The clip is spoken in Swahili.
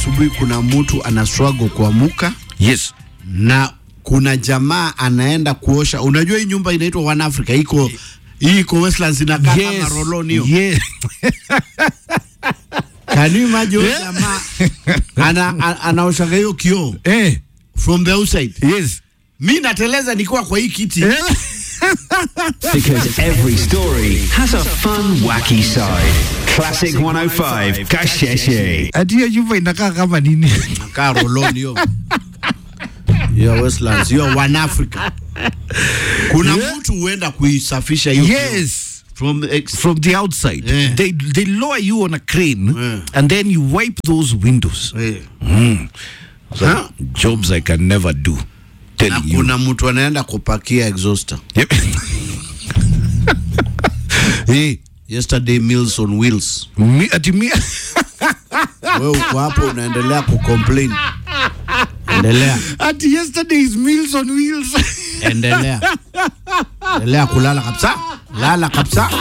asubuhi kuna mtu ana struggle kuamuka Yes. na kuna jamaa anaenda kuosha. Unajua hii nyumba inaitwa One Africa, iko hii iko Westlands inakaa kama Yes. roloni hiyo. Yes. Can you imagine huyo Yeah. jamaa ana, ana, anaoshaga hiyo kioo Eh. from the outside. Yes. Mi nateleza nikiwa kwa hii kiti Eh. Because every story has a fun, wacky side. Classic 105, Kasheshe. Ati hiyo nyumba inakaa kama nini? nakaa roloni hiyo hiyo Westlands hiyo One Africa. Kuna Yeah. mtu huenda kuisafisha hiyo kioo. Yes. from the ex From the outside. Yeah. They they lower you on a crane Yeah. and then you wipe those windows. eh. So, Huh? Jobs I can never do. na Telling you. kuna mtu anaenda kupakia exhauster. Yep. hey, Yesterday Meals on Wheels. mi, ati mi, Wewe uko hapo unaendelea kucomplain. Endelea, ati yesterday's meals on wheels. endelea. Endelea kulala kabisa. Lala kabisa.